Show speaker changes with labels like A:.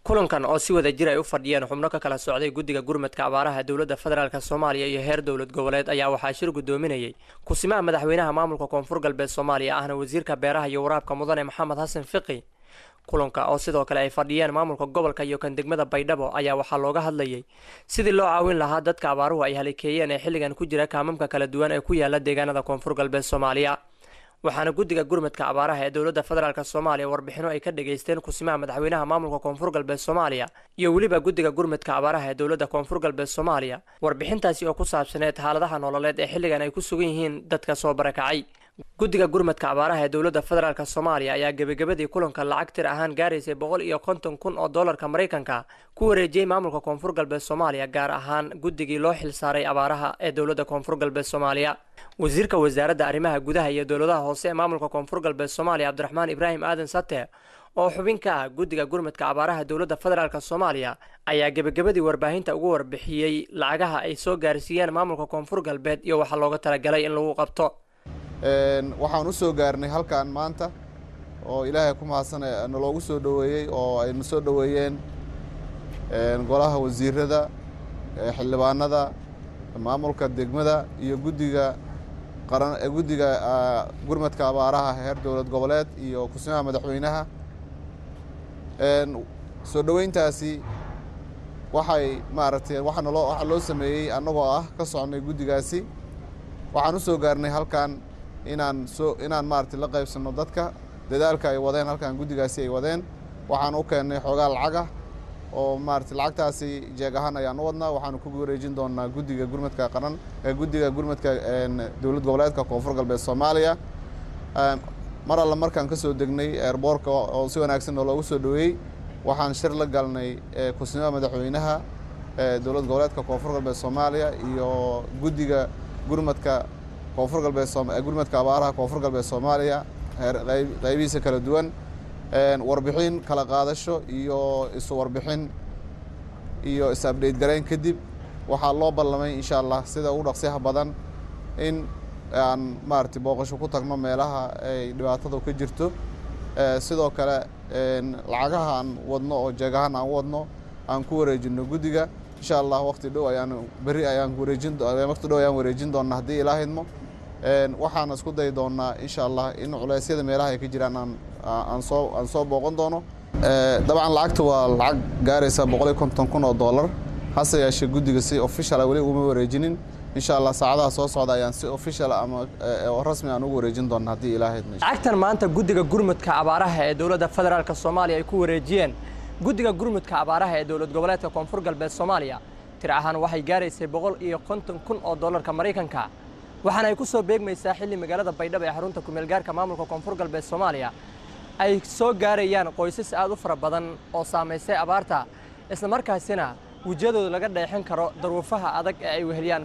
A: kulankan oo si wada jir ay u fadhiyeen xubno ka kala socday guddiga gurmadka abaaraha dowladda federaalk soomaaliya iyo heer dowlad goboleed ayaa waxaa shir guddoominayay kusimaha madaxweynaha maamulka koonfur galbeed soomaaliya ahna wasiirka beeraha iyo waraabka mudane maxamed xasan fiqi kulanka oo sidoo kale ay fadhiyeen maamulka gobolka iyo kan degmada baydhabo ayaa waxaa looga hadlayay sidii loo caawin lahaa dadka abaaruhu ay halikeeyeen ee xilligan ku jira kaamamka kala duwan ee ku yaala deegaanada koonfur galbeed soomaaliya waxaana guddiga gurmadka abaaraha ee dowladda federaalk soomaaliya warbixino ay ka dhageysteen kusimaha madaxweynaha maamulka koonfur galbeed soomaaliya iyo weliba guddiga gurmadka abaaraha ee dowladda koonfur galbeed soomaaliya warbixintaasi oo ku saabsaneed xaaladaha nololeed ee xilligan ay ku sugan yihiin dadka soo barakacay guddiga gurmadka abaaraha ee dowladda federaalk soomaaliya ayaa gebagabadii kulanka lacag tir ahaan gaaraysay boqol iyo konton kun oo doolarka maraykanka ku wareejiyey maamulka koonfur galbeed soomaaliya gaar ahaan guddigii loo xilsaaray abaaraha ee dowladda koonfur galbeed soomaaliya wasiirka wasaaradda arrimaha gudaha iyo dowladaha hoose ee maamulka koonfur galbeed soomaaliya cabdiraxmaan ibraahim aadan sate oo xubin ka ah guddiga gurmadka abaaraha dowladda federaalk soomaaliya ayaa gebagabadii warbaahinta ugu warbixiyey lacagaha ay soo gaarsiiyeen maamulka koonfur galbeed iyo waxaa looga talagalay in lagu qabto
B: waxaan u soo gaarnay halkan maanta oo ilaahay ku mahadsan naloogu soo dhoweeyey oo ayna soo dhoweeyeen golaha wasiirada xildhibaanada maamulka degmada iyo guddiga qaran guddiga gurmadka abaaraha heer dowlad goboleed iyo kusimaha madaxweynaha soo dhoweyntaasi waxay maaragtay waxa naloo waxaa loo sameeyey annagoo ah ka socnay guddigaasi waxaan u soo gaarnay halkan inaan soo inaan maaragtay la qaybsanno dadka dadaalka ay wadeen halkan guddigaasi ay wadeen waxaan u keennay xoogaa lacagah oo maaragtay lacagtaasi jeeg ahaan ayaan u wadnaa waxaanu ku wareejin doonaa guddiga gurmadka qaran ee guddiga gurmadka dowlad goboleedka koonfur galbeed soomaaliya mar alla markaan ka soo degnay eerboorka oo si wanaagsan oo loogu soo dhoweeyey waxaan shir la galnay kusimaha madaxweynaha dowlad goboleedka koonfur galbeed soomaaliya iyo guddiga gurmadka koonfur galbeed gurmadka abaaraha koonfur galbeed soomaaliya qaybihiisa kala duwan warbixin kala qaadasho iyo isu warbixin iyo is abdheyt garayn kadib waxaa loo ballamay insha allah sida ugu dhaqsiyaha badan in aan maaragtay booqasho ku tagno meelaha ay dhibaatadu ka jirto sidoo kale lacagaha aan wadno oo jeegahaan aan wadno aan ku wareejino guddiga insha allah waqti dhow ayaan berri ayaan wareejin waqti dhow ayaan wareejin doonaa haddii ilaahidmo waxaan isku dayi doonaa insha allah in culeysyada meelaha ay ka jiraan aan aan soo aan soo booqan doono dabcan lacagta waa lacag gaaraysa boqol iyo konton kun oo dollar hase yeeshee guddiga si official weli uma wareejinin insha allah saacadaha soo socda ayaan si official ama rasmi aan ugu wareejin doona haddii ilaahidmo
A: lacagtan maanta guddiga gurmudka abaaraha ee dowladda federaalk soomaaliya ay ku wareejiyeen guddiga gurmudka abaaraha ee dowlad goboleedka koonfur galbeed soomaaliya tir ahaan waxay gaaraysay boqol iyo konton kun oo dollarka maraykanka waxaana ay ku soo beegmaysaa xilli magaalada baydhabo ee xarunta kumeelgaarka maamulka koonfur galbeed soomaaliya ay soo gaarayaan qoysas aad u fara badan oo saamaysay abaarta islamarkaasina wejiyadooda laga dheexin karo daruufaha adag ee ay weheliyaan